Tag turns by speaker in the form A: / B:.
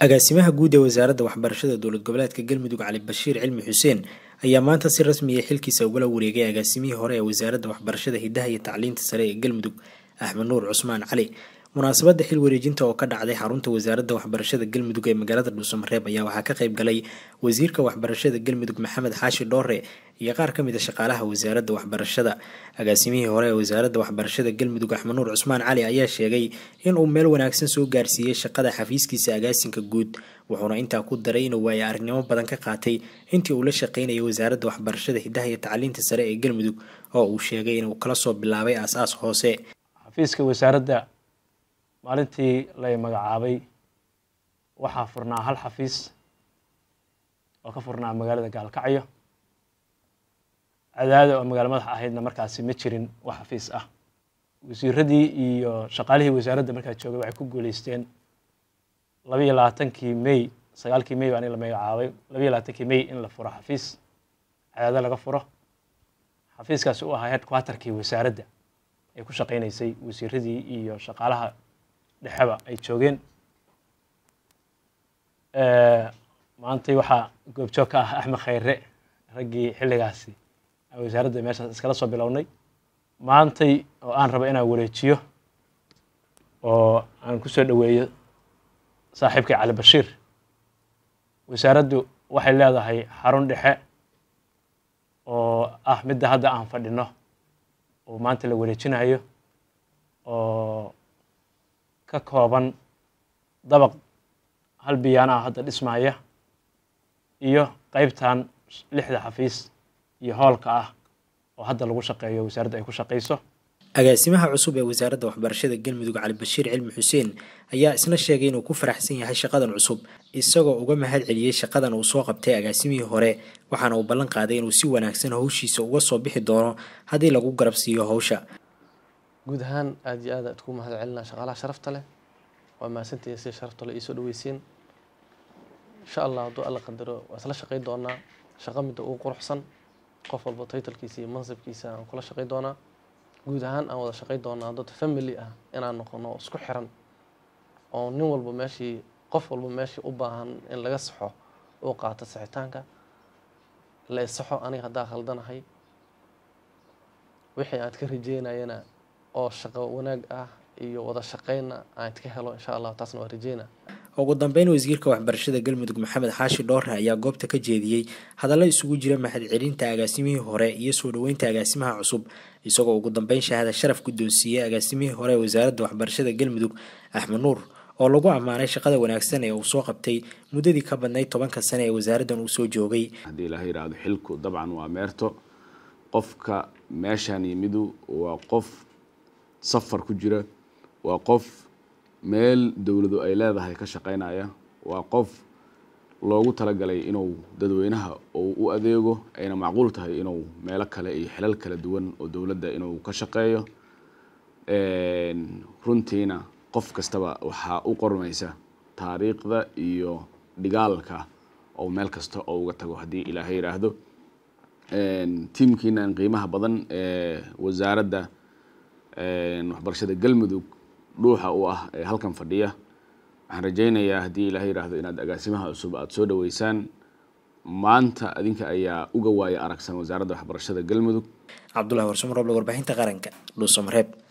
A: agaasimaha guud ee wasaaradda waxbarashada dowlad goboleedka galmudug cali bashiir cilmi xuseen ayaa maanta si rasmiya xilkiisa ugala wareegay agaasimihii hore ee wasaaradda waxbarashada hidaha iyo tacliinta sare ee galmudug axmed nuur cusmaan cali munaasabadda xil wareejinta oo ka dhacday xarunta wasaaradda waxbarashada galmudug ee magaalada dhuusamareeb ayaa waxaa ka qayb galay wasiirka waxbarashada galmudug maxamed xaashi dhoore iyo qaar ka mid a shaqaalaha wasaaradda waxbarashada agaasimihii hore ee wasaaradda waxbarashada galmudug axmed nuur cusmaan cali ayaa sheegay in uu meel wanaagsan soo gaarsiiyey shaqada xafiiskiisa agaasinka guud wuxuuna intaa ku daray inuu waayo arrinimo badan ka qaatay intii uu la shaqaynayay wasaaradda waxbarashada hidaha iyo tacliinta sare ee galmudug oo uu sheegay inuu kala soo bilaabay aas-aas hoose
B: xafiiska wasaaradda maalintii lay magacaabay waxaa furnaa hal xafiis oo ka furnaa magaalada gaalkacyo cadaada oo magaalo madax ahaydna markaasi ma jirin wax xafiis ah wasiiradii iyo shaqaalihii wasaaradda markaa joogay waxay ku guuleysteen labaiyo labaatankii may sagaalkii may baa in la magacaabay labaiyo labaatankii may in la furo xafiis cadaado laga furo xafiiskaasi u ahaa headquarterkii wasaaradda ay ku shaqaynaysay wasiiradii iyo shaqaalaha dhexeba ay joogeen maantay waxaa goobjoog ka ah axmed khayre raggii xilligaasi wasaaradda meeshaas iskala soo bilownay maantay oo aan rabo inaan wareejiyo oo aan kusoo dhoweeyo saaxiibkay cali bashiir wasaaraddu waxay leedahay xarun dhexe oo ah midda hadda aan fadhino oo maanta la wareejinayo oo ka kooban dabaq hal biyaana ah hadda dhismaya iyo qeybtan lixda xafiis iyo hoolka ah oo hadda lagu shaqeeyo wasaaradda ay ku shaqayso
A: agaasimaha cusub ee wasaaradda waxbarashada galmudug cali bashiir cilmi xuseen ayaa isna sheegay inuu ku faraxsan yahay shaqadan cusub isagoo uga mahad celiyey shaqadan uu soo qabtay agaasimihii hore waxaana uu ballan qaaday inuu si wanaagsan howshiisa uga soo bixi doono haddii lagu garab siiyo howsha
C: guud ahaan aada iyo aad aad ku mahad celinaa shaqaalaha sharafta leh waa mahadsantihiin sida sharafta leh iisoo dhaweysiin insha allah hadduu alla qadaro waa isla shaqayn doonaa shaqo midda ugu quruxsan qof walba taytalkiisa iyo mansabkiisa aan kula shaqayn doonaa guud ahaan aan wada shaqayn doonaa dad family ah inaan noqono isku xiran oo nin walba meeshii qof walba meeshii u baahan in laga saxo uu qaato saxitaanka la isaxo aniga haddaa khaldanahay wixii aad ka rajeynayana oo shaqo wanaag ah iyo wada shaqaynna aad ka helo insha allah taasna waa rajeyna
A: ugu dambeyn wasiirka waxbarashada galmudug maxamed xaashi dhoore ayaa goobta ka jeediyey hadallo isugu jira mahadcelinta agaasimihii hore iyo soo dhoweynta agaasimaha cusub isagoo ugu dambeyn shahada sharaf guddoonsiiyey agaasimihii hore ee wasaaradda waxbarashada galmudug axmed nuur oo lagu ammaanay shaqada wanaagsan ee uu soo qabtay muddadii ka badnayd tobanka sane ee wasaaraddan uu soo joogay
D: haddii laha yidhaahdo xilku dabcan waa meerto qofka meeshaan yimidu waa qof safar ku jira waa qof meel dowladu ay leedahay ka shaqaynaya waa qof loogu talagalay inuu dadweynaha uu u adeego ayna macquul tahay inuu meelo kale iyo xilal kala duwan oo dowladda inuu ka shaqeeyo runtiina qof kastaba waxaa u qormaysa taariikhda iyo dhigaalka oo meel kasta oo uga tago haddii ilaahay yidhaahdo tiimkiinan qiimaha badan ee wasaaradda waxbarashada galmudug dhuuxa u ah ee halkan fadhiya waxaan rajaynayaa haddii ilaah yidhaahdo inaad agaasimaha cusub aada soo dhoweysaan maanta adinka ayaa uga waaya aragsan wasaaradda waxbarashada galmudug
A: cabdullahi warsumaroble warbaahinta qaranka dhuusamareeb